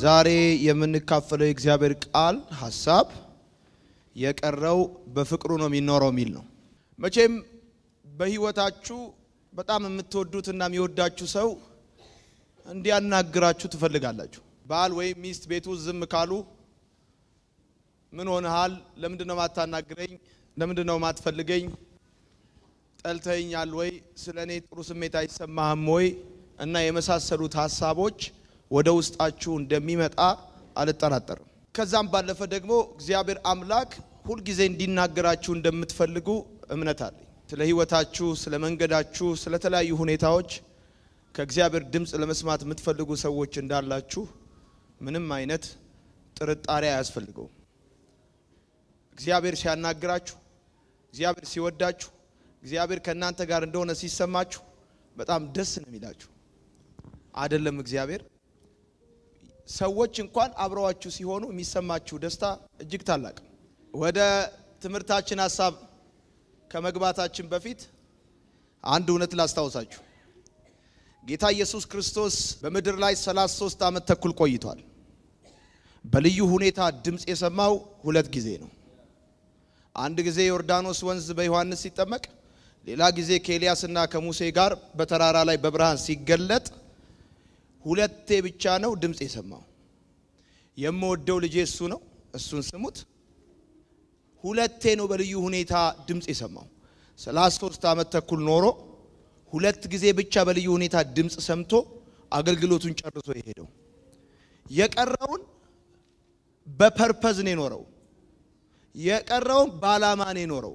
ዛሬ የምንካፈለው የእግዚአብሔር ቃል ሀሳብ የቀረው በፍቅሩ ነው የሚኖረው የሚል ነው። መቼም በህይወታችሁ በጣም የምትወዱትና የሚወዳችሁ ሰው እንዲያናግራችሁ ትፈልጋላችሁ። ባል ወይም ሚስት ቤቱ ዝም ካሉ ምን ሆነሃል? ለምንድን ነው ማታናግረኝ? ለምንድን ነው ማትፈልገኝ? ጠልተኛል ወይ? ስለ እኔ ጥሩ ስሜት አይሰማህም ወይ? እና የመሳሰሉት ሀሳቦች ወደ ውስጣችሁ እንደሚመጣ አልጠራጠርም። ከዛም ባለፈ ደግሞ እግዚአብሔር አምላክ ሁልጊዜ እንዲናገራችሁ እንደምትፈልጉ እምነት አለኝ። ስለ ህይወታችሁ፣ ስለ መንገዳችሁ፣ ስለ ተለያዩ ሁኔታዎች ከእግዚአብሔር ድምፅ ለመስማት የምትፈልጉ ሰዎች እንዳላችሁ ምንም አይነት ጥርጣሬ አያስፈልገውም። እግዚአብሔር ሲያናግራችሁ፣ እግዚአብሔር ሲወዳችሁ፣ እግዚአብሔር ከእናንተ ጋር እንደሆነ ሲሰማችሁ በጣም ደስ ነው የሚላችሁ። አይደለም እግዚአብሔር ሰዎች እንኳን አብረዋችሁ ሲሆኑ የሚሰማችሁ ደስታ እጅግ ታላቅ። ወደ ትምህርታችን ሀሳብ ከመግባታችን በፊት አንድ እውነት ላስታውሳችሁ። ጌታ ኢየሱስ ክርስቶስ በምድር ላይ 33 ዓመት ተኩል ቆይቷል። በልዩ ሁኔታ ድምፅ የሰማው ሁለት ጊዜ ነው። አንድ ጊዜ ዮርዳኖስ ወንዝ በዮሐንስ ሲጠመቅ፣ ሌላ ጊዜ ከኤልያስና ከሙሴ ጋር በተራራ ላይ በብርሃን ሲገለጥ ሁለቴ ብቻ ነው ድምፅ የሰማው። የምወደው ልጄ እሱ ነው፣ እሱን ስሙት። ሁለቴ ነው በልዩ ሁኔታ ድምፅ የሰማው። ሰላሳ ሶስት ዓመት ተኩል ኖሮ ሁለት ጊዜ ብቻ በልዩ ሁኔታ ድምፅ ሰምቶ አገልግሎቱን ጨርሶ የሄደው። የቀረውን በፐርፐዝ ነው የኖረው። የቀረውን በዓላማ ነው የኖረው።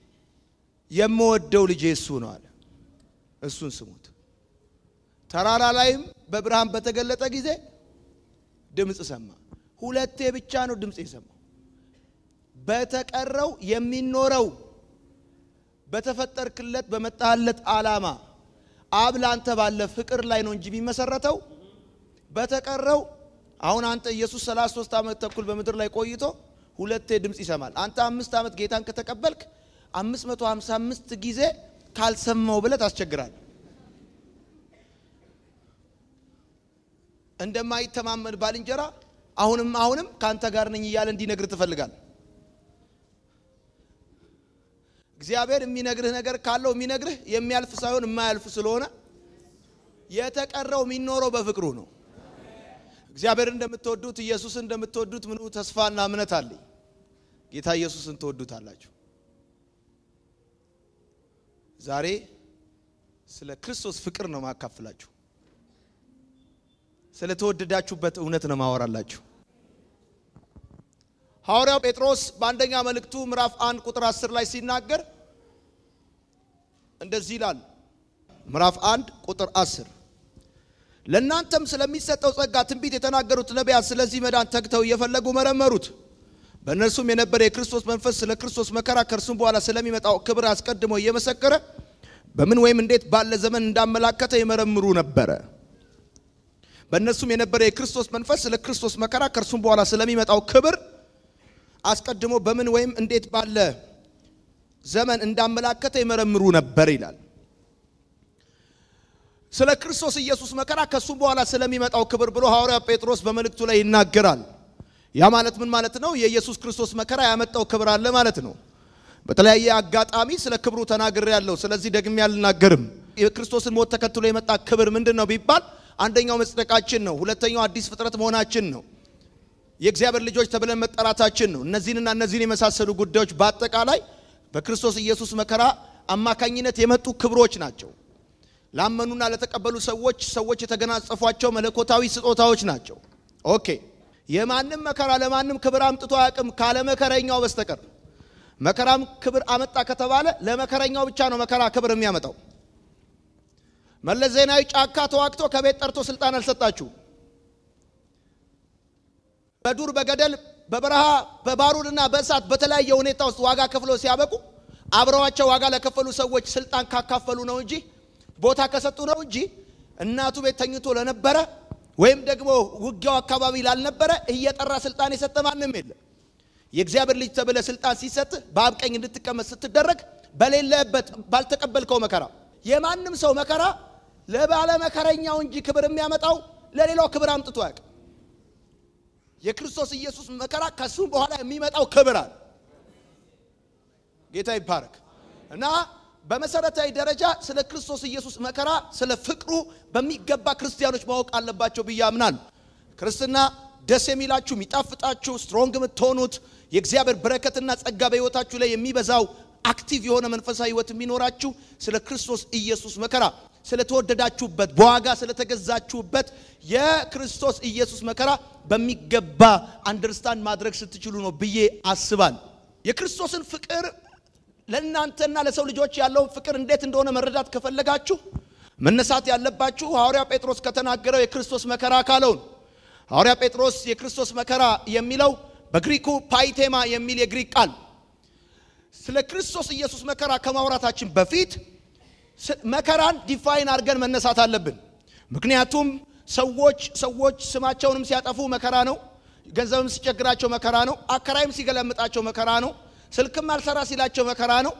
የምወደው ልጄ እሱ ነው አለ። እሱን ስሙት። ተራራ ላይም በብርሃን በተገለጠ ጊዜ ድምፅ ሰማ። ሁለቴ ብቻ ነው ድምፅ የሰማው። በተቀረው የሚኖረው በተፈጠርክለት በመጣለት ዓላማ አብ ላንተ ባለ ፍቅር ላይ ነው እንጂ የሚመሰረተው በተቀረው አሁን አንተ ኢየሱስ 33 ዓመት ተኩል በምድር ላይ ቆይቶ ሁለቴ ድምፅ ይሰማል። አንተ አምስት ዓመት ጌታን ከተቀበልክ 555 ጊዜ ካልሰማው ብለህ ታስቸግራለህ። እንደማይተማመን ባልንጀራ አሁንም አሁንም ከአንተ ጋር ነኝ እያለ እንዲነግር ትፈልጋል። እግዚአብሔር የሚነግርህ ነገር ካለው የሚነግርህ የሚያልፍ ሳይሆን የማያልፍ ስለሆነ የተቀረው የሚኖረው በፍቅሩ ነው። እግዚአብሔር እንደምትወዱት ኢየሱስን እንደምትወዱት ምኑ ተስፋና እምነት አለኝ። ጌታ ኢየሱስን ትወዱታላችሁ። ዛሬ ስለ ክርስቶስ ፍቅር ነው ማካፍላችሁ። ስለተወደዳችሁበት እውነት ነው ማወራላችሁ። ሐዋርያው ጴጥሮስ በአንደኛ መልእክቱ ምዕራፍ አንድ ቁጥር 10 ላይ ሲናገር እንደዚህ ይላል። ምዕራፍ አንድ ቁጥር 10 ለእናንተም ስለሚሰጠው ጸጋ ትንቢት የተናገሩት ነቢያት ስለዚህ መዳን ተግተው እየፈለጉ መረመሩት። በእነርሱም የነበረ የክርስቶስ መንፈስ ስለ ክርስቶስ መከራ ከእርሱም በኋላ ስለሚመጣው ክብር አስቀድሞ እየመሰከረ በምን ወይም እንዴት ባለ ዘመን እንዳመላከተ ይመረምሩ ነበረ። በእነሱም የነበረ የክርስቶስ መንፈስ ስለ ክርስቶስ መከራ ከእርሱም በኋላ ስለሚመጣው ክብር አስቀድሞ በምን ወይም እንዴት ባለ ዘመን እንዳመላከተ ይመረምሩ ነበር ይላል። ስለ ክርስቶስ ኢየሱስ መከራ ከእሱም በኋላ ስለሚመጣው ክብር ብሎ ሐዋርያ ጴጥሮስ በመልእክቱ ላይ ይናገራል። ያ ማለት ምን ማለት ነው? የኢየሱስ ክርስቶስ መከራ ያመጣው ክብር አለ ማለት ነው። በተለያየ አጋጣሚ ስለ ክብሩ ተናግሬ ያለው፣ ስለዚህ ደግሜ አልናገርም። የክርስቶስን ሞት ተከትሎ የመጣ ክብር ምንድን ነው ቢባል አንደኛው መጽደቃችን ነው። ሁለተኛው አዲስ ፍጥረት መሆናችን ነው። የእግዚአብሔር ልጆች ተብለን መጠራታችን ነው። እነዚህንና እነዚህን የመሳሰሉ ጉዳዮች በአጠቃላይ በክርስቶስ ኢየሱስ መከራ አማካኝነት የመጡ ክብሮች ናቸው። ላመኑና ለተቀበሉ ሰዎች ሰዎች የተገናጸፏቸው መለኮታዊ ስጦታዎች ናቸው። ኦኬ። የማንም መከራ ለማንም ክብር አምጥቶ አያውቅም ካለ መከረኛው በስተቀር። መከራም ክብር አመጣ ከተባለ ለመከረኛው ብቻ ነው መከራ ክብር የሚያመጣው። መለስ ዜናዊ ጫካ ተዋግቶ ከቤት ጠርቶ ስልጣን አልሰጣችሁ። በዱር በገደል በበረሃ በባሩድና በእሳት በተለያየ ሁኔታ ውስጥ ዋጋ ከፍሎ ሲያበቁ አብረዋቸው ዋጋ ለከፈሉ ሰዎች ስልጣን ካካፈሉ ነው እንጂ ቦታ ከሰጡ ነው እንጂ እናቱ ቤት ተኝቶ ለነበረ ወይም ደግሞ ውጊያው አካባቢ ላልነበረ እየጠራ ስልጣን የሰጠ ማንም የለም። የእግዚአብሔር ልጅ ተብለ ስልጣን ሲሰጥ በአብ ቀኝ እንድትቀመጥ ስትደረግ በሌለበት ባልተቀበልከው መከራ የማንም ሰው መከራ ለባለ መከረኛው እንጂ ክብር የሚያመጣው ለሌላው ክብር አምጥቶ አያውቅም። የክርስቶስ ኢየሱስ መከራ ከሱም በኋላ የሚመጣው ክብር አለ። ጌታ ይባረክ እና በመሰረታዊ ደረጃ ስለ ክርስቶስ ኢየሱስ መከራ ስለ ፍቅሩ በሚገባ ክርስቲያኖች ማወቅ አለባቸው ብዬ አምናለሁ። ክርስትና ደስ የሚላችሁ የሚጣፍጣችሁ ስትሮንግ የምትሆኑት የእግዚአብሔር በረከትና ጸጋ በሕይወታችሁ ላይ የሚበዛው አክቲቭ የሆነ መንፈሳዊ ሕይወት የሚኖራችሁ ስለ ክርስቶስ ኢየሱስ መከራ ስለተወደዳችሁበት በዋጋ ስለተገዛችሁበት የክርስቶስ ኢየሱስ መከራ በሚገባ አንደርስታንድ ማድረግ ስትችሉ ነው ብዬ አስባል። የክርስቶስን ፍቅር ለእናንተና ለሰው ልጆች ያለውን ፍቅር እንዴት እንደሆነ መረዳት ከፈለጋችሁ መነሳት ያለባችሁ ሐዋርያ ጴጥሮስ ከተናገረው የክርስቶስ መከራ ካለው ነው። ሐዋርያ ጴጥሮስ የክርስቶስ መከራ የሚለው በግሪኩ ፓይቴማ የሚል የግሪክ ቃል ስለ ክርስቶስ ኢየሱስ መከራ ከማውራታችን በፊት መከራን ዲፋይን አድርገን መነሳት አለብን። ምክንያቱም ሰዎች ሰዎች ስማቸውንም ሲያጠፉ መከራ ነው፣ ገንዘብም ሲቸግራቸው መከራ ነው፣ አከራይም ሲገለምጣቸው መከራ ነው፣ ስልክም አልሰራ ሲላቸው መከራ ነው።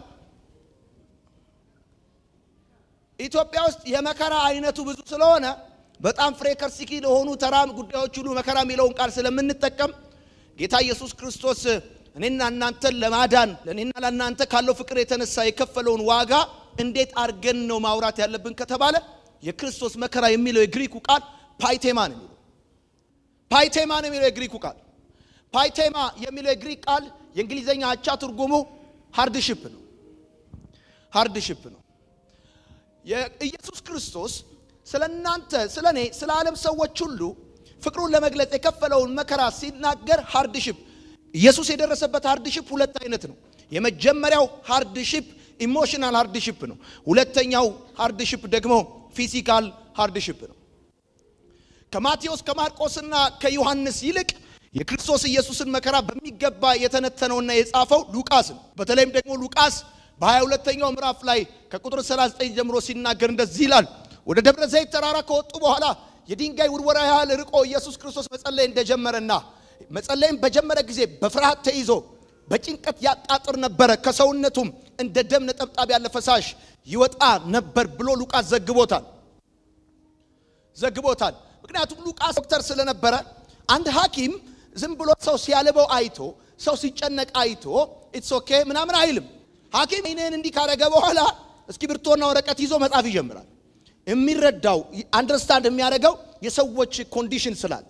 ኢትዮጵያ ውስጥ የመከራ አይነቱ ብዙ ስለሆነ በጣም ፍሬከርሲኪ ለሆኑ ተራ ጉዳዮች ሁሉ መከራ የሚለውን ቃል ስለምንጠቀም ጌታ ኢየሱስ ክርስቶስ እኔና እናንተን ለማዳን ለእኔና ለእናንተ ካለው ፍቅር የተነሳ የከፈለውን ዋጋ እንዴት አድርገን ነው ማውራት ያለብን ከተባለ የክርስቶስ መከራ የሚለው የግሪኩ ቃል ፓይቴማ ነው የሚለው ፓይቴማ ነው የሚለው የግሪኩ ቃል ፓይቴማ የሚለው የግሪክ ቃል የእንግሊዝኛ አቻ ትርጉሙ ሃርድሽፕ ነው ሃርድሽፕ ነው የኢየሱስ ክርስቶስ ስለ እናንተ ስለ እኔ ስለ ዓለም ሰዎች ሁሉ ፍቅሩን ለመግለጽ የከፈለውን መከራ ሲናገር ሃርድሽፕ ኢየሱስ የደረሰበት ሃርድሽፕ ሁለት አይነት ነው የመጀመሪያው ሃርድሽፕ ኢሞሽናል ሃርድሽፕ ነው ሁለተኛው ሃርድሽፕ ደግሞ ፊዚካል ሃርድሽፕ ነው ከማቴዎስ ከማርቆስና ከዮሐንስ ይልቅ የክርስቶስ ኢየሱስን መከራ በሚገባ የተነተነውና የጻፈው ሉቃስ ነው በተለይም ደግሞ ሉቃስ በ22ኛው ምዕራፍ ላይ ከቁጥር 39 ጀምሮ ሲናገር እንደዚህ ይላል ወደ ደብረ ዘይት ተራራ ከወጡ በኋላ የድንጋይ ውርወራ ያህል ርቆ ኢየሱስ ክርስቶስ መጸለይ እንደጀመረና መጸለይም በጀመረ ጊዜ በፍርሃት ተይዞ በጭንቀት ያጣጥር ነበረ ከሰውነቱም እንደ ደም ነጠብጣብ ያለ ፈሳሽ ይወጣ ነበር ብሎ ሉቃስ ዘግቦታል ዘግቦታል ምክንያቱም ሉቃስ ዶክተር ስለነበረ አንድ ሐኪም ዝም ብሎ ሰው ሲያልበው አይቶ ሰው ሲጨነቅ አይቶ ኢትስ ኦኬ ምናምን አይልም ሐኪም አይንህን እንዲህ ካረገ በኋላ እስክሪብቶና ወረቀት ይዞ መጻፍ ይጀምራል የሚረዳው አንደርስታንድ የሚያደርገው የሰዎች ኮንዲሽን ስላል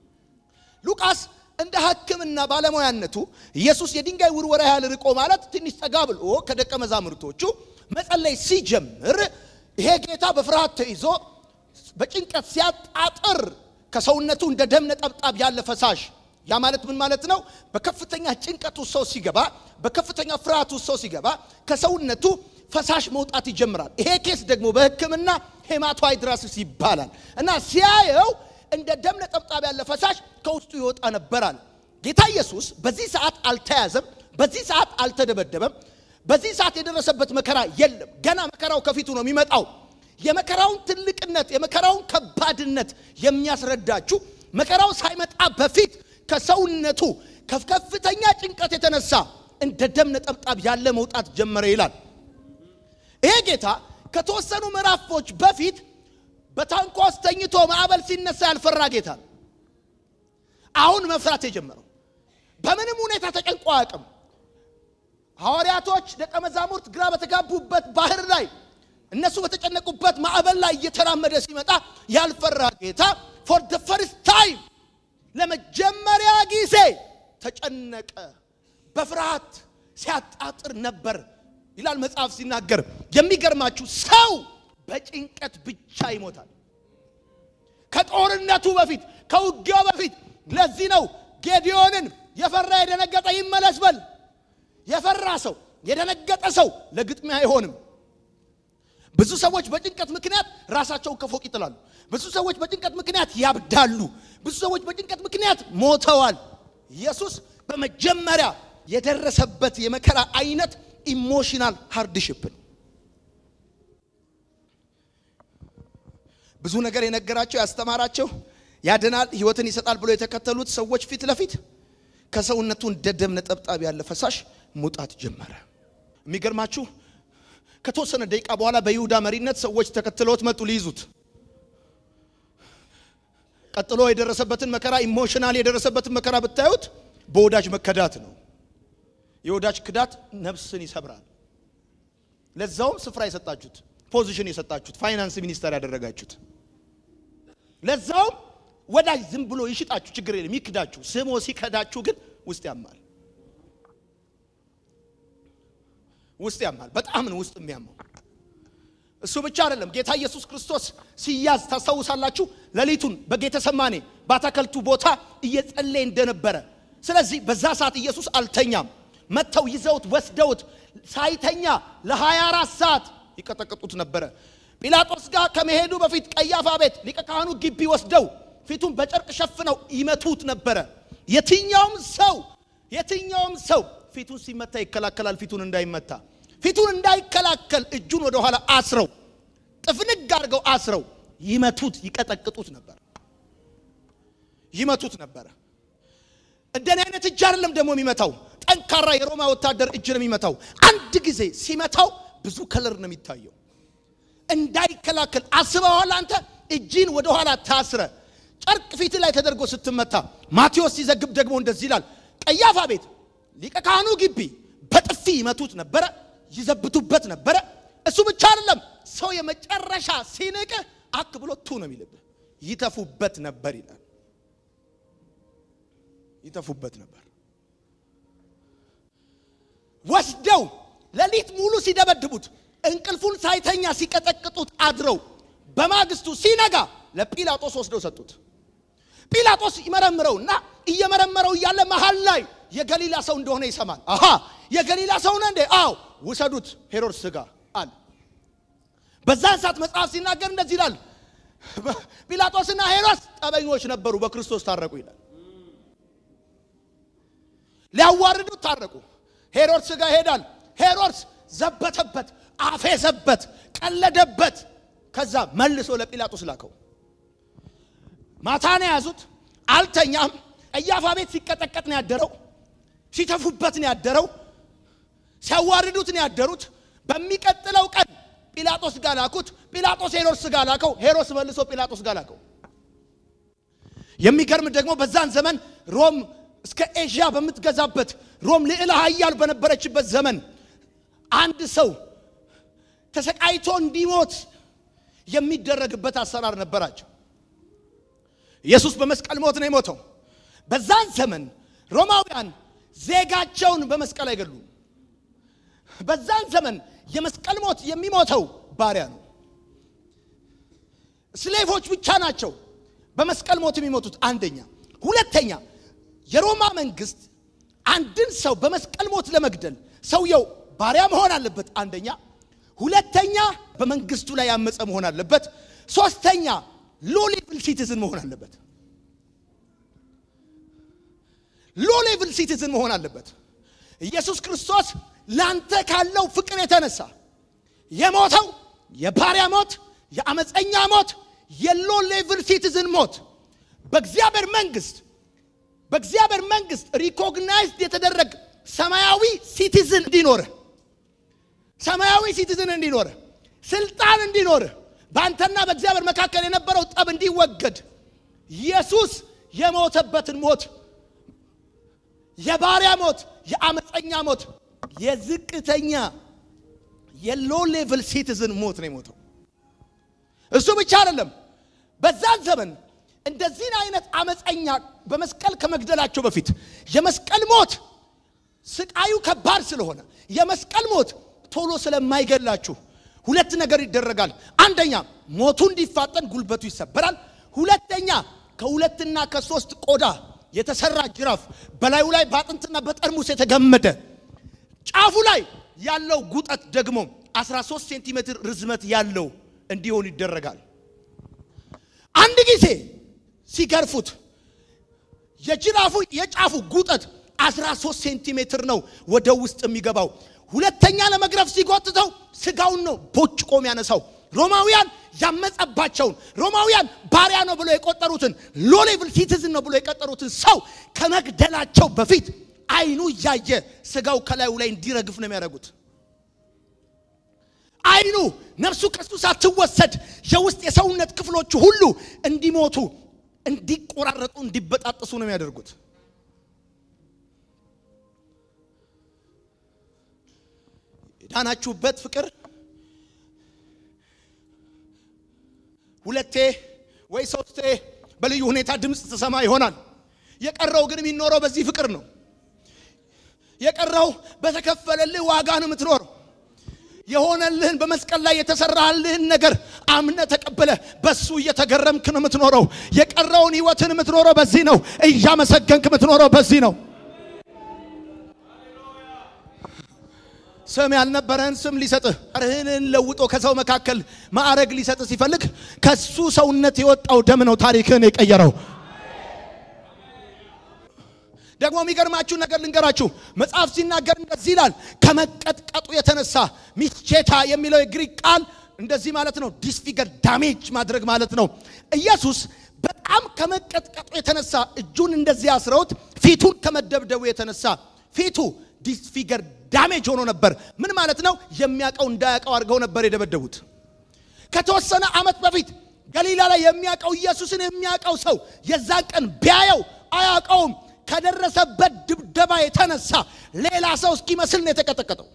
ሉቃስ እንደ ሕክምና ባለሙያነቱ ኢየሱስ የድንጋይ ውርወራ ያህል ርቆ ማለት ትንሽ ጠጋ ብሎ ከደቀ መዛሙርቶቹ መጸለይ ሲጀምር ይሄ ጌታ በፍርሃት ተይዞ በጭንቀት ሲያጣጥር ከሰውነቱ እንደ ደም ነጠብጣብ ያለ ፈሳሽ ያ ማለት ምን ማለት ነው? በከፍተኛ ጭንቀት ውስጥ ሰው ሲገባ፣ በከፍተኛ ፍርሃት ውስጥ ሰው ሲገባ ከሰውነቱ ፈሳሽ መውጣት ይጀምራል። ይሄ ኬስ ደግሞ በሕክምና ሄማቶሃይድራሲስ ይባላል እና ሲያየው እንደ ደም ነጠብጣብ ያለ ፈሳሽ ከውስጡ ይወጣ ነበር አለ። ጌታ ኢየሱስ በዚህ ሰዓት አልተያዘም፣ በዚህ ሰዓት አልተደበደበም፣ በዚህ ሰዓት የደረሰበት መከራ የለም። ገና መከራው ከፊቱ ነው የሚመጣው። የመከራውን ትልቅነት የመከራውን ከባድነት የሚያስረዳችሁ መከራው ሳይመጣ በፊት ከሰውነቱ ከከፍተኛ ጭንቀት የተነሳ እንደ ደም ነጠብጣብ ያለ መውጣት ጀመረ ይላል። ይሄ ጌታ ከተወሰኑ ምዕራፎች በፊት በታንኳ ውስጥ ተኝቶ ማዕበል ሲነሳ ያልፈራ ጌታ ነው። አሁን መፍራት የጀመረው በምንም ሁኔታ ተጨንቆ አያውቅም። ሐዋርያቶች ደቀ መዛሙርት ግራ በተጋቡበት ባህር ላይ እነሱ በተጨነቁበት ማዕበል ላይ እየተራመደ ሲመጣ ያልፈራ ጌታ ፎር ደ ፈርስት ታይም ለመጀመሪያ ጊዜ ተጨነቀ፣ በፍርሃት ሲያጣጥር ነበር ይላል መጽሐፍ ሲናገር። የሚገርማችሁ ሰው በጭንቀት ብቻ ይሞታል። ከጦርነቱ በፊት ከውጊያው በፊት። ለዚህ ነው ጌዲዮንን የፈራ የደነገጠ ይመለስ በል። የፈራ ሰው የደነገጠ ሰው ለግጥሚያ አይሆንም። ብዙ ሰዎች በጭንቀት ምክንያት ራሳቸውን ከፎቅ ይጥላሉ። ብዙ ሰዎች በጭንቀት ምክንያት ያብዳሉ። ብዙ ሰዎች በጭንቀት ምክንያት ሞተዋል። ኢየሱስ በመጀመሪያ የደረሰበት የመከራ አይነት ኢሞሽናል ሃርድሽፕ ነው። ብዙ ነገር የነገራቸው ያስተማራቸው ያድናል፣ ሕይወትን ይሰጣል ብሎ የተከተሉት ሰዎች ፊት ለፊት ከሰውነቱ እንደ ደም ነጠብጣብ ያለ ፈሳሽ መውጣት ጀመረ። የሚገርማችሁ ከተወሰነ ደቂቃ በኋላ በይሁዳ መሪነት ሰዎች ተከትለውት መጡ ሊይዙት። ቀጥሎ የደረሰበትን መከራ ኢሞሽናል የደረሰበትን መከራ ብታዩት በወዳጅ መከዳት ነው። የወዳጅ ክዳት ነፍስን ይሰብራል። ለዛውም ስፍራ የሰጣችሁት ፖዚሽን የሰጣችሁት ፋይናንስ ሚኒስተር ያደረጋችሁት ለዛውም ወዳጅ ዝም ብሎ ይሽጣችሁ ችግር የለም ይክዳችሁ። ስሞ ሲከዳችሁ ግን ውስጥ ያማል፣ ውስጥ ያማል። በጣም ነው ውስጥ የሚያማው። እሱ ብቻ አይደለም። ጌታ ኢየሱስ ክርስቶስ ሲያዝ ታስታውሳላችሁ። ሌሊቱን በጌተሰማኔ ባታከልቱ ቦታ እየጸለየ እንደነበረ። ስለዚህ በዛ ሰዓት ኢየሱስ አልተኛም። መጥተው ይዘውት ወስደውት ሳይተኛ ለ24 ሰዓት ይቀጠቅጡት ነበረ። ጲላጦስ ጋር ከመሄዱ በፊት ቀያፋ ቤት ሊቀ ካህኑ ግቢ ወስደው ፊቱን በጨርቅ ሸፍነው ይመቱት ነበረ። የትኛውም ሰው የትኛውም ሰው ፊቱን ሲመታ ይከላከላል። ፊቱን እንዳይመታ ፊቱን እንዳይከላከል እጁን ወደ ኋላ አስረው ጥፍንግ አድርገው አስረው ይመቱት፣ ይቀጠቅጡት ነበር። ይመቱት ነበረ። እንደኔ አይነት እጅ አይደለም ደግሞ የሚመታው፣ ጠንካራ የሮማ ወታደር እጅ ነው የሚመታው። አንድ ጊዜ ሲመታው ብዙ ከለር ነው የሚታየው። እንዳይከላከል አስበዋል። አንተ እጅን ወደ ኋላ ታስረ ጨርቅ ፊት ላይ ተደርጎ ስትመታ፣ ማቴዎስ ሲዘግብ ደግሞ እንደዚህ ይላል። ቀያፋ ቤት ሊቀ ካህኑ ግቢ በጥፊ ይመቱት ነበረ፣ ይዘብቱበት ነበረ። እሱ ብቻ አይደለም፣ ሰው የመጨረሻ ሲንቅ አክ ብሎ ቱ ነው የሚልብህ። ይተፉበት ነበር ይላል። ይተፉበት ነበር። ወስደው ሌሊት ሙሉ ሲደበድቡት እንቅልፉን ሳይተኛ ሲቀጠቅጡት አድረው በማግስቱ ሲነጋ ለጲላጦስ ወስደው ሰጡት። ጲላጦስ ይመረምረውና እየመረመረው እያለ መሃል ላይ የገሊላ ሰው እንደሆነ ይሰማል። አሃ የገሊላ ሰው ነህ እንዴ? አዎ ውሰዱት ሄሮድስ ጋር አለ። በዛን ሰዓት መጽሐፍ ሲናገር እንደዚህ ይላል፣ ጲላጦስና ሄሮድስ ጠበኞች ነበሩ፣ በክርስቶስ ታረቁ ይላል። ሊያዋርዱት ታረቁ። ሄሮድስ ጋር ይሄዳል። ሄሮድስ ዘበተበት፣ አፌዘበት፣ ቀለደበት። ከዛ መልሶ ለጲላጦስ ላከው። ማታ ነው የያዙት። አልተኛም። ቀያፋ ቤት ሲቀጠቀጥ ነው ያደረው። ሲተፉበት ነው ያደረው። ሲያዋርዱት ነው ያደሩት። በሚቀጥለው ቀን ጲላጦስ ጋር ላኩት። ጲላጦስ ሄሮድስ ጋር ላከው። ሄሮድስ መልሶ ጲላጦስ ጋር ላከው። የሚገርም ደግሞ በዛን ዘመን ሮም እስከ ኤዥያ በምትገዛበት ሮም ልዕለ ኃያል በነበረችበት ዘመን አንድ ሰው ተሰቃይቶ እንዲሞት የሚደረግበት አሰራር ነበራቸው። ኢየሱስ በመስቀል ሞት ነው የሞተው። በዛን ዘመን ሮማውያን ዜጋቸውን በመስቀል አይገሉም። በዛን ዘመን የመስቀል ሞት የሚሞተው ባሪያ ነው። ስሌቮች ብቻ ናቸው በመስቀል ሞት የሚሞቱት። አንደኛ። ሁለተኛ የሮማ መንግስት አንድን ሰው በመስቀል ሞት ለመግደል ሰውየው ባሪያ መሆን አለበት። አንደኛ። ሁለተኛ በመንግስቱ ላይ ያመፀ መሆን አለበት። ሶስተኛ ሎ ሌቭል ሲቲዝን መሆን አለበት። ሎ ሌቭል ሲቲዝን መሆን አለበት። ኢየሱስ ክርስቶስ ላንተ ካለው ፍቅር የተነሳ የሞተው የባሪያ ሞት፣ የአመፀኛ ሞት፣ የሎ ሌቭል ሲቲዝን ሞት በእግዚአብሔር መንግስት በእግዚአብሔር መንግስት ሪኮግናይዝድ የተደረገ ሰማያዊ ሲቲዝን እንዲኖርህ ሰማያዊ ሲቲዝን እንዲኖርህ ስልጣን እንዲኖርህ በአንተና በእግዚአብሔር መካከል የነበረው ጠብ እንዲወገድ ኢየሱስ የሞተበትን ሞት የባሪያ ሞት፣ የአመፀኛ ሞት፣ የዝቅተኛ የሎ ሌቭል ሲቲዝን ሞት ነው የሞተው። እሱ ብቻ አይደለም። በዛን ዘመን እንደዚህን አይነት አመፀኛ በመስቀል ከመግደላቸው በፊት የመስቀል ሞት ስቃዩ ከባድ ስለሆነ የመስቀል ሞት ቶሎ ስለማይገላችሁ ሁለት ነገር ይደረጋል። አንደኛ ሞቱ እንዲፋጠን ጉልበቱ ይሰበራል። ሁለተኛ ከሁለትና ከሶስት ቆዳ የተሰራ ጅራፍ በላዩ ላይ በአጥንትና በጠርሙስ የተገመደ ጫፉ ላይ ያለው ጉጠት ደግሞ 13 ሴንቲሜትር ርዝመት ያለው እንዲሆን ይደረጋል። አንድ ጊዜ ሲገርፉት የጅራፉ የጫፉ ጉጠት 13 ሴንቲሜትር ነው ወደ ውስጥ የሚገባው። ሁለተኛ ለመግረፍ ሲጎትተው ስጋውን ነው ቦጭቆ የሚያነሳው። ሮማውያን ያመጸባቸውን ሮማውያን ባሪያ ነው ብሎ የቆጠሩትን ሎ ሌቭል ሲቲዝን ነው ብሎ የቆጠሩትን ሰው ከመግደላቸው በፊት አይኑ እያየ ስጋው ከላዩ ላይ እንዲረግፍ ነው የሚያደርጉት። አይኑ ነፍሱ ከሱ ሳትወሰድ የውስጥ የሰውነት ክፍሎቹ ሁሉ እንዲሞቱ እንዲቆራረጡ እንዲበጣጠሱ ነው የሚያደርጉት። የዳናችሁበት ፍቅር ሁለቴ ወይ ሶስቴ በልዩ ሁኔታ ድምፅ ትሰማ ይሆናል። የቀረው ግን የሚኖረው በዚህ ፍቅር ነው። የቀረው በተከፈለልህ ዋጋ ነው የምትኖረው። የሆነልህን በመስቀል ላይ የተሰራልህን ነገር አምነ ተቀበለ በሱ እየተገረምክ ነው የምትኖረው። የቀረውን ህይወትን የምትኖረው በዚህ ነው። እያመሰገንክ የምትኖረው በዚህ ነው። ስም ያልነበረህን ስም ሊሰጥህ ርህንን ለውጦ ከሰው መካከል ማዕረግ ሊሰጥህ ሲፈልግ ከሱ ሰውነት የወጣው ደም ነው ታሪክህን የቀየረው። ደግሞ የሚገርማችሁ ነገር ልንገራችሁ። መጽሐፍ ሲናገር እንደዚህ ይላል፣ ከመቀጥቀጡ የተነሳ ሚስቼታ የሚለው የግሪክ ቃል እንደዚህ ማለት ነው፣ ዲስፊገር ዳሜጅ ማድረግ ማለት ነው። ኢየሱስ በጣም ከመቀጥቀጡ የተነሳ እጁን እንደዚህ አስረውት ፊቱን ከመደብደቡ የተነሳ ፊቱ ዲስፊገር ዳሜጅ ሆኖ ነበር። ምን ማለት ነው? የሚያውቀው እንዳያውቀው አድርገው ነበር የደበደቡት። ከተወሰነ ዓመት በፊት ገሊላ ላይ የሚያውቀው ኢየሱስን የሚያውቀው ሰው የዛን ቀን ቢያየው አያውቀውም። ከደረሰበት ድብደባ የተነሳ ሌላ ሰው እስኪመስል ነው የተቀጠቀጠው።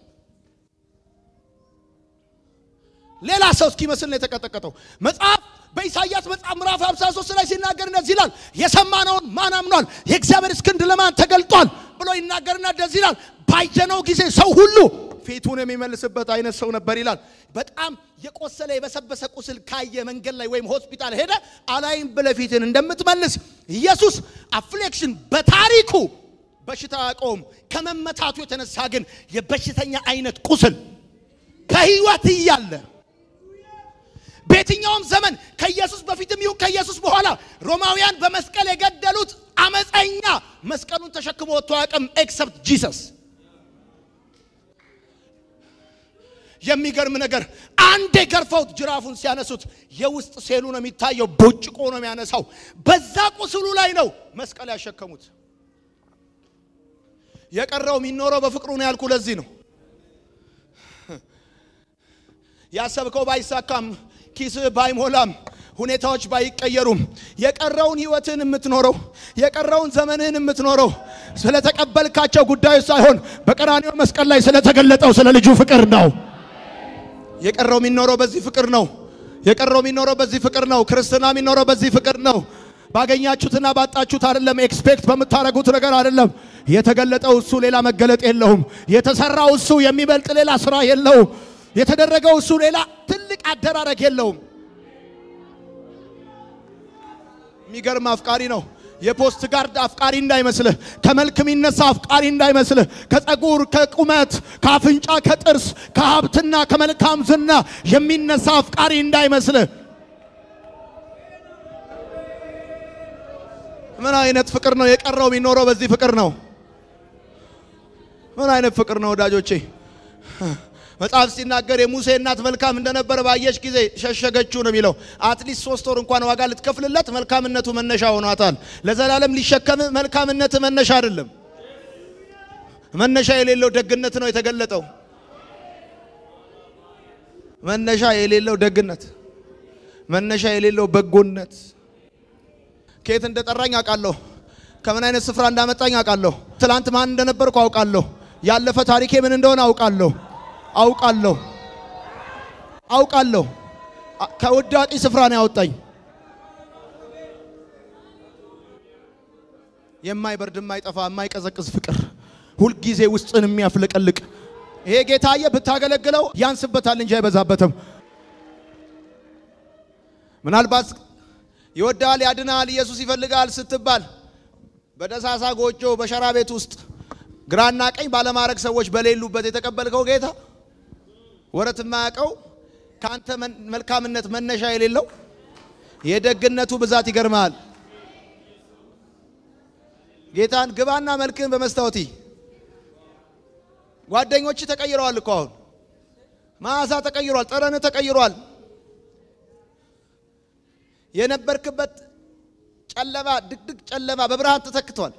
ሌላ ሰው እስኪመስል ነው የተቀጠቀጠው። መጽሐፍ በኢሳይያስ መጽሐፍ ምዕራፍ 53 ላይ ሲናገር እንደዚህ ይላል፣ የሰማነውን ማን አምኗል? የእግዚአብሔር እስክንድ ለማን ተገልጧል ብሎ ይናገርና እንደዚህ ይላል፣ ባየነው ጊዜ ሰው ሁሉ ፊቱን የሚመልስበት አይነት ሰው ነበር ይላል። በጣም የቆሰለ የበሰበሰ ቁስል ካየ መንገድ ላይ ወይም ሆስፒታል ሄደ አላይም ብለህ ፊትን እንደምትመልስ ኢየሱስ አፍሌክሽን በታሪኩ በሽታ አያውቀውም። ከመመታቱ የተነሳ ግን የበሽተኛ አይነት ቁስል ከህይወት እያለ በየትኛውም ዘመን ከኢየሱስ በፊትም ይሁን ከኢየሱስ በኋላ ሮማውያን በመስቀል የገደሉት አመፀኛ መስቀሉን ተሸክሞ ወጥቶ አያውቅም ኤክሰፕት ጂሰስ። የሚገርም ነገር አንዴ ገርፈውት ጅራፉን ሲያነሱት የውስጥ ሴሉ ነው የሚታየው፣ ቦጭቆ ነው የሚያነሳው። በዛ ቁስሉ ላይ ነው መስቀል ያሸከሙት። የቀረው የሚኖረው በፍቅሩ ነው ያልኩ ለዚህ ነው። ያሰብከው ባይሳካም ኪስህ ባይሞላም ሁኔታዎች ባይቀየሩም የቀረውን ህይወትን የምትኖረው የቀረውን ዘመንህን የምትኖረው ስለተቀበልካቸው ጉዳዮች ሳይሆን በቀራንዮ መስቀል ላይ ስለተገለጠው ስለ ልጁ ፍቅር ነው። የቀረው የሚኖረው በዚህ ፍቅር ነው። የቀረው የሚኖረው በዚህ ፍቅር ነው። ክርስትና የሚኖረው በዚህ ፍቅር ነው። ባገኛችሁትና ባጣችሁት አይደለም። ኤክስፔክት በምታደርጉት ነገር አይደለም። የተገለጠው እሱ ሌላ መገለጥ የለውም። የተሰራው እሱ የሚበልጥ ሌላ ስራ የለውም። የተደረገው እሱ ሌላ ትልቅ አደራረግ የለውም። የሚገርም አፍቃሪ ነው። የፖስት ጋርድ አፍቃሪ እንዳይመስልህ፣ ከመልክ የሚነሳ አፍቃሪ እንዳይመስልህ፣ ከጸጉር፣ ከቁመት፣ ከአፍንጫ፣ ከጥርስ፣ ከሀብትና ከመልካም ዝና የሚነሳ አፍቃሪ እንዳይመስልህ። ምን አይነት ፍቅር ነው የቀረው? የሚኖረው በዚህ ፍቅር ነው። ምን አይነት ፍቅር ነው ወዳጆቼ? መጽሐፍ ሲናገር የሙሴ እናት መልካም እንደነበረ ባየች ጊዜ ሸሸገችው ነው የሚለው። አትሊስት ሶስት ወር እንኳን ዋጋ ልትከፍልለት መልካምነቱ መነሻ ሆኗታል። ለዘላለም ሊሸከም መልካምነት መነሻ አይደለም። መነሻ የሌለው ደግነት ነው የተገለጠው። መነሻ የሌለው ደግነት፣ መነሻ የሌለው በጎነት። ከየት እንደጠራኝ አውቃለሁ። ከምን አይነት ስፍራ እንዳመጣኝ አውቃለሁ። ትላንት ማን እንደነበርኩ አውቃለሁ። ያለፈ ታሪኬ ምን እንደሆነ አውቃለሁ አውቃለሁ አውቃለሁ። ከውዳቂ ስፍራ ነው ያወጣኝ። የማይበርድ የማይጠፋ የማይቀዘቅዝ ፍቅር ሁልጊዜ ውስጥን የሚያፍለቀልቅ ይሄ ጌታዬ ብታገለግለው ያንስበታል እንጂ አይበዛበትም። ምናልባት ይወዳል፣ ያድናል፣ ኢየሱስ ይፈልጋል ስትባል በደሳሳ ጎጆ በሸራ ቤት ውስጥ ግራና ቀኝ ባለማድረግ ሰዎች በሌሉበት የተቀበልከው ጌታ ወረት የማያውቀው ከአንተ መልካምነት መነሻ የሌለው የደግነቱ ብዛት ይገርማል። ጌታን ግባና መልክህን በመስታወቲ ጓደኞች ተቀይረዋል እኮ አሁን መዓዛ ተቀይሯል፣ ጠረን ተቀይሯል። የነበርክበት ጨለማ ድቅድቅ ጨለማ በብርሃን ተተክቷል።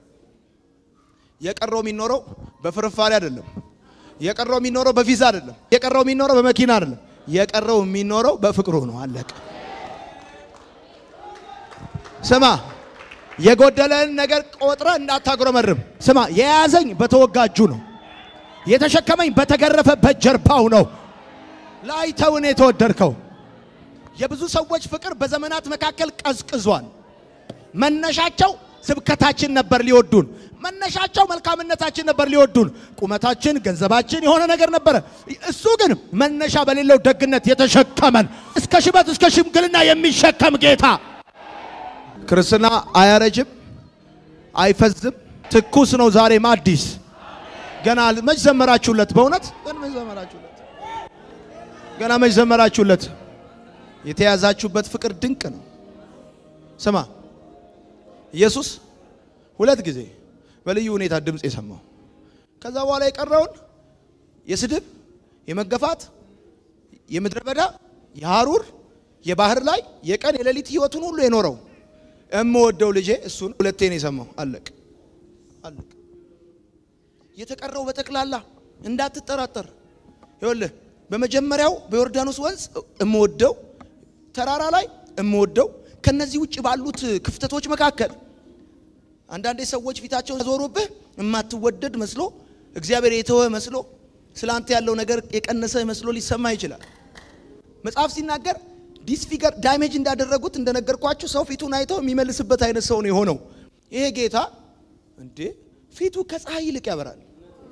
የቀረው የሚኖረው በፍርፋሪ አይደለም። የቀረው የሚኖረው በቪዛ አይደለም። የቀረው የሚኖረው በመኪና አይደለም። የቀረው የሚኖረው በፍቅሩ ነው። አለቀ። ስማ የጎደለን ነገር ቆጥረ እንዳታጉረመርም። ስማ የያዘኝ በተወጋጁ ነው፣ የተሸከመኝ በተገረፈበት ጀርባው ነው። ላይተውን የተወደድከው የብዙ ሰዎች ፍቅር በዘመናት መካከል ቀዝቅዟል። መነሻቸው ስብከታችን ነበር ሊወዱን፣ መነሻቸው መልካምነታችን ነበር ሊወዱን፣ ቁመታችን፣ ገንዘባችን የሆነ ነገር ነበረ። እሱ ግን መነሻ በሌለው ደግነት የተሸከመን እስከ ሽበት እስከ ሽምግልና የሚሸከም ጌታ ክርስትና አያረጅም፣ አይፈዝም፣ ትኩስ ነው። ዛሬም አዲስ ገና መች ዘመራችሁለት? በእውነት ገና መች ዘመራችሁለት? ገና መች ዘመራችሁለት? የተያዛችሁበት ፍቅር ድንቅ ነው። ስማ ኢየሱስ ሁለት ጊዜ በልዩ ሁኔታ ድምፅ የሰማው ከዛ በኋላ የቀረውን የስድብ፣ የመገፋት፣ የምድረ በዳ፣ የሐሩር፣ የባህር ላይ የቀን የሌሊት ህይወቱን ሁሉ የኖረው እምወደው ልጄ እሱን ሁለቴ ነው የሰማው። አለቅ አለቅ። የተቀረው በጠቅላላ እንዳትጠራጠር። ይኸውልህ በመጀመሪያው በዮርዳኖስ ወንዝ እምወደው ተራራ ላይ እምወደው ከነዚህ ውጭ ባሉት ክፍተቶች መካከል አንዳንዴ ሰዎች ፊታቸውን ዞሮብህ የማትወደድ መስሎ እግዚአብሔር የተወ መስሎ ስለ አንተ ያለው ነገር የቀነሰ መስሎ ሊሰማ ይችላል። መጽሐፍ ሲናገር ዲስፊገር ዳሜጅ እንዳደረጉት እንደነገርኳችሁ ሰው ፊቱን አይተው የሚመልስበት አይነት ሰው ነው የሆነው። ይሄ ጌታ እንዴ ፊቱ ከፀሐይ ይልቅ ያበራል፣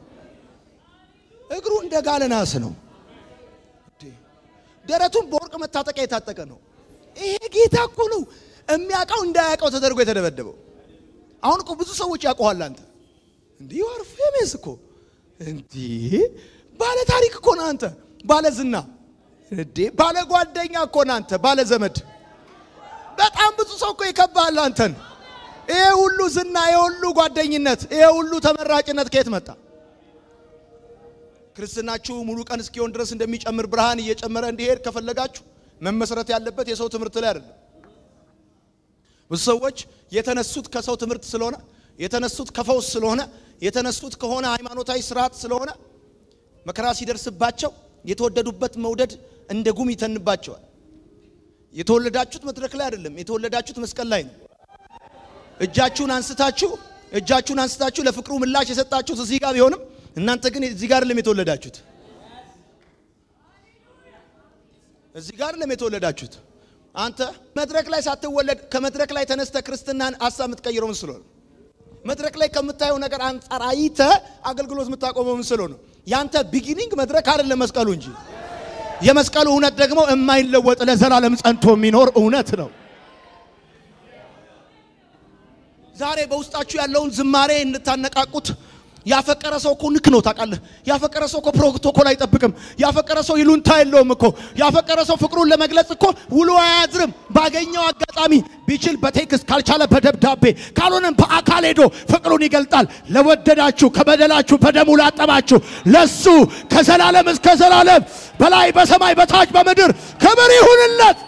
እግሩ እንደ ጋለ ናስ ነው፣ ደረቱን በወርቅ መታጠቂያ የታጠቀ ነው። ይሄ ጌታ እኮ ነው የሚያውቀው እንዳያውቀው ተደርጎ የተደበደበው። አሁን እኮ ብዙ ሰዎች ያውቀዋል። አንተ እንዲህ ዋር ፌሜስ እኮ እንዲህ ባለ ታሪክ እኮ ነው አንተ፣ ባለ ዝና እንዴ ባለ ጓደኛ እኮ ነው አንተ፣ ባለ ዘመድ። በጣም ብዙ ሰው እኮ ይከባሃል አንተን። ይሄ ሁሉ ዝና፣ ይሄ ሁሉ ጓደኝነት፣ ይሄ ሁሉ ተመራጭነት ከየት መጣ? ክርስትናችሁ ሙሉ ቀን እስኪሆን ድረስ እንደሚጨምር ብርሃን እየጨመረ እንዲሄድ ከፈለጋችሁ መመስረት ያለበት የሰው ትምህርት ላይ አይደለም። ብዙ ሰዎች የተነሱት ከሰው ትምህርት ስለሆነ የተነሱት ከፈውስ ስለሆነ የተነሱት ከሆነ ሃይማኖታዊ ስርዓት ስለሆነ መከራ ሲደርስባቸው የተወደዱበት መውደድ እንደ ጉም ይተንባቸዋል። የተወለዳችሁት መድረክ ላይ አይደለም፣ የተወለዳችሁት መስቀል ላይ ነው። እጃችሁን አንስታችሁ እጃችሁን አንስታችሁ ለፍቅሩ ምላሽ የሰጣችሁት እዚህ ጋር ቢሆንም እናንተ ግን እዚህ ጋር አይደለም የተወለዳችሁት። እዚህ ጋር አይደለም የተወለዳችሁት። አንተ መድረክ ላይ ሳትወለድ ከመድረክ ላይ ተነስተ ክርስትናን ሀሳብ የምትቀይረው ምን ስለሆነ መድረክ ላይ ከምታየው ነገር አንጻር አይተ አገልግሎት የምታቆመው ምን ስለሆነ ያንተ ቢጊኒንግ መድረክ አይደለም መስቀሉ እንጂ የመስቀሉ እውነት ደግሞ የማይለወጥ ለዘላለም ጸንቶ የሚኖር እውነት ነው። ዛሬ በውስጣችሁ ያለውን ዝማሬ እንድታነቃቁት ያፈቀረ ሰው እኮ ንክ ነው ታውቃለህ። ያፈቀረ ሰው እኮ ፕሮቶኮል አይጠብቅም። ያፈቀረ ሰው ይሉንታ የለውም እኮ። ያፈቀረ ሰው ፍቅሩን ለመግለጽ እኮ ውሎ አያድርም። ባገኘው አጋጣሚ ቢችል በቴክስት ካልቻለ በደብዳቤ ካልሆነም በአካል ሄዶ ፍቅሩን ይገልጣል። ለወደዳችሁ ከበደላችሁ በደሙ ላጠባችሁ ለሱ ከዘላለም እስከ ዘላለም በላይ በሰማይ በታች በምድር ክብር ይሁንለት።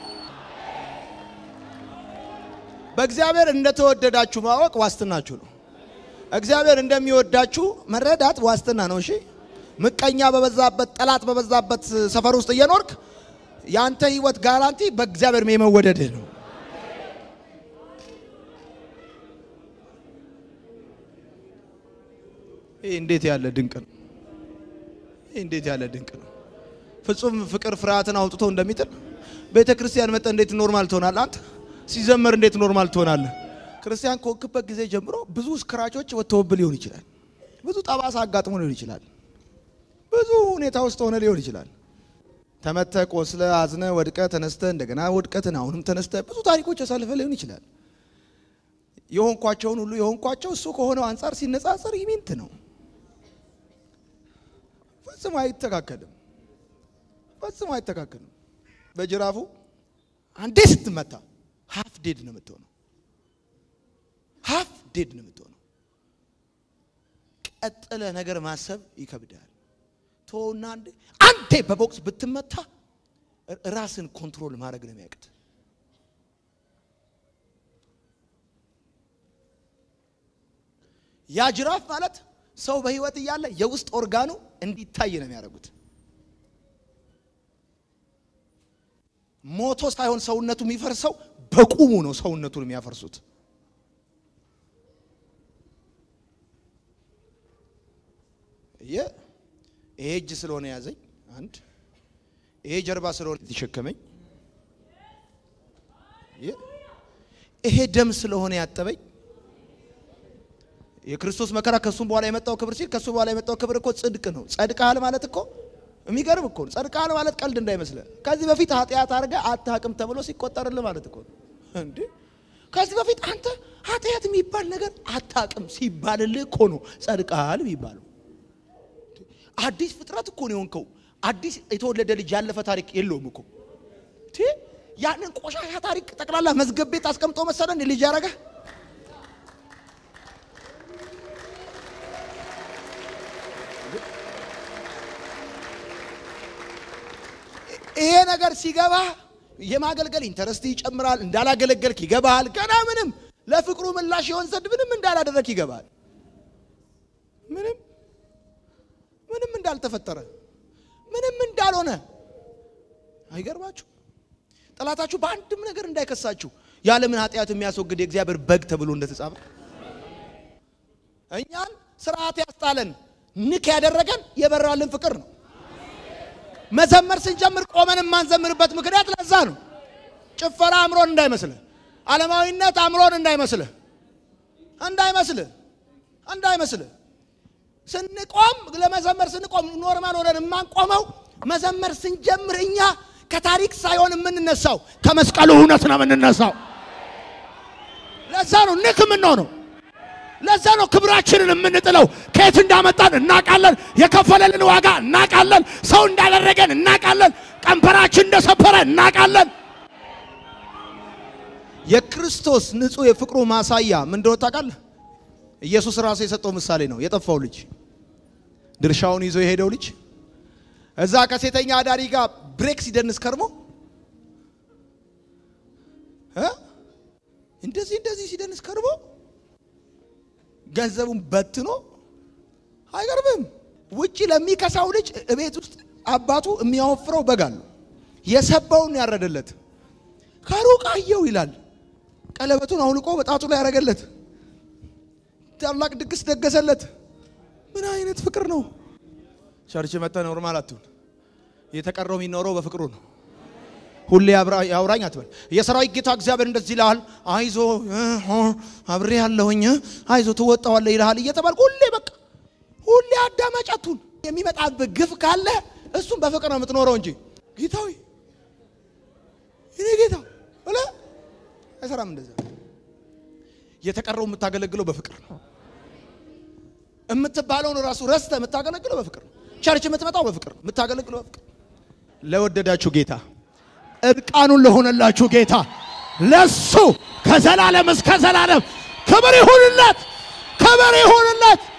በእግዚአብሔር እንደተወደዳችሁ ማወቅ ዋስትናችሁ ነው። እግዚአብሔር እንደሚወዳችሁ መረዳት ዋስትና ነው። እሺ ምቀኛ በበዛበት ጠላት በበዛበት ሰፈር ውስጥ እየኖርክ የአንተ ህይወት ጋራንቲ በእግዚአብሔር የመወደድህ ነው። ይህ እንዴት ያለ ድንቅ ነው! ይህ እንዴት ያለ ድንቅ ነው! ፍጹም ፍቅር ፍርሃትን አውጥቶ እንደሚጥል ቤተ ክርስቲያን መጠ እንዴት ኖርማል ትሆናለህ? አንተ ሲዘመር እንዴት ኖርማል ትሆናለህ? ክርስቲያን ከወክበት ጊዜ ጀምሮ ብዙ ስክራቾች ወጥተውብህ ሊሆን ይችላል። ብዙ ጠባሳ አጋጥሞ ሊሆን ይችላል። ብዙ ሁኔታ ውስጥ ሆነ ሊሆን ይችላል። ተመተ፣ ቆስለ፣ አዝነ፣ ወድቀ፣ ተነስተ፣ እንደገና ወድቀትን አሁንም ተነስተ ብዙ ታሪኮች ያሳልፈ ሊሆን ይችላል። የሆንኳቸውን ሁሉ የሆንኳቸው እሱ ከሆነው አንጻር ሲነጻጸር ይሚንት ነው። ፈጽሞ አይተካከልም። ፈጽሞ አይተካከልም። በጅራፉ አንዴ ስትመታ ሀፍ ዴድ ነው የምትሆነው ሀፍ ዴድ ነው የምትሆነው። ቀጥለ ነገር ማሰብ ይከብዳል። ቶና አንዴ አንዴ በቦክስ ብትመታ ራስን ኮንትሮል ማድረግ ነው የሚያቅት። ያ ጅራፍ ማለት ሰው በህይወት እያለ የውስጥ ኦርጋኑ እንዲታይ ነው የሚያደርጉት። ሞቶ ሳይሆን ሰውነቱ የሚፈርሰው በቁሙ ነው ሰውነቱን የሚያፈርሱት። ይሄ እጅ ስለሆነ ያዘኝ አንድ፣ ይሄ ጀርባ ስለሆነ የተሸከመኝ፣ ይሄ ደም ስለሆነ ያጠበኝ የክርስቶስ መከራ ከሱም በኋላ የመጣው ክብር ሲል ከሱ በኋላ የመጣው ክብር እኮ ጽድቅ ነው። ጸድቀሃል ማለት እኮ የሚገርም እኮ ነው። ጸድቀሃል ማለት ቀልድ እንዳይመስልህ። ከዚህ በፊት ኃጢአት አድርገህ አታውቅም ተብሎ ሲቆጠርልህ ማለት እኮ ነው። እንዴ ከዚህ በፊት አንተ ኃጢአት የሚባል ነገር አታውቅም ሲባልልህ እኮ ነው ጸድቀሃል የሚባለው። አዲስ ፍጥረት እኮ ነው የሆንከው። አዲስ የተወለደ ልጅ ያለፈ ታሪክ የለውም እኮ ያንን ቆሻሻ ታሪክ ጠቅላላ መዝገብ ቤት አስቀምጦ መሰለን ልጅ ያደረገህ ይሄ ነገር ሲገባ የማገልገል ኢንተረስት ይጨምራል። እንዳላገለገልክ ይገባል። ገና ምንም ለፍቅሩ ምላሽ ይሆን ዘንድ ምንም እንዳላደረክ ይገባል። ምንም ምንም እንዳልተፈጠረ ምንም እንዳልሆነ አይገርማችሁ? ጠላታችሁ በአንድም ነገር እንዳይከሳችሁ የዓለምን ኃጢአት የሚያስወግድ የእግዚአብሔር በግ ተብሎ እንደተጻፈ እኛን ስርዓት ያስጣለን ንክ ያደረገን የበራልን ፍቅር ነው። መዘመር ስንጀምር ቆመን የማንዘምርበት ምክንያት ለዛ ነው። ጭፈራ አምሮን እንዳይመስልህ፣ ዓለማዊነት አምሮን እንዳይመስልህ እንዳይመስልህ እንዳይመስልህ ስንቆም ለመዘመር ስንቆም ኖርማል ሆነን የማንቆመው መዘመር ስንጀምር እኛ ከታሪክ ሳይሆን የምንነሳው ከመስቀሉ እውነት ነው የምንነሳው። ለዛ ነው ንክ የምንሆነው። ለዛ ነው ክብራችንን የምንጥለው። ከየት እንዳመጣን እናቃለን። የከፈለልን ዋጋ እናቃለን። ሰው እንዳደረገን እናቃለን። ቀንበራችን እንደሰበረ እናቃለን። የክርስቶስ ንጹሕ የፍቅሩ ማሳያ ምን እንደሆነ ታውቃለህ? ኢየሱስ ራሱ የሰጠው ምሳሌ ነው። የጠፋው ልጅ ድርሻውን ይዞ የሄደው ልጅ እዛ ከሴተኛ አዳሪ ጋር ብሬክ ሲደንስ ከርሞ እንደዚህ እንደዚህ ሲደንስ ከርሞ ገንዘቡን በትኖ አይቀርብም። ውጪ ለሚከሳው ልጅ እቤት ውስጥ አባቱ የሚያወፍረው በግ አለው። የሰባውን ያረደለት ከሩቅ አየው ይላል። ቀለበቱን አውልቆ በጣቱ ላይ ያረገለት። ታላቅ ድግስ ደገሰለት። ምን አይነት ፍቅር ነው! ቸርች መጣ ኖርማል አትሁን። የተቀረው የሚኖረው በፍቅሩ ነው። ሁሌ ያውራኝ አትበል። የሰራዊት ጌታ እግዚአብሔር እንደዚህ ይልሃል፣ አይዞ አብሬ ያለሁኝ፣ አይዞ ትወጣዋለህ ይልሃል እየተባልክ ሁሌ በቃ ሁሌ አዳማጭ አትሁን። የሚመጣብህ ግፍ ካለ እሱም በፍቅር ነው የምትኖረው እንጂ ጌታዊ እኔ ጌታ ብለህ አይሰራም። እንደዛ የተቀረው የምታገለግለው በፍቅር ነው። የምትባለውን ራሱ ረስተ የምታገለግለው በፍቅር ነው። ቸርች የምትመጣው በፍቅር ነው። የምታገለግለው በፍቅር ለወደዳችሁ ጌታ እርቃኑን ለሆነላችሁ ጌታ ለሱ ከዘላለም እስከ ዘላለም ክብር ይሁንለት፣ ክብር ይሁንለት።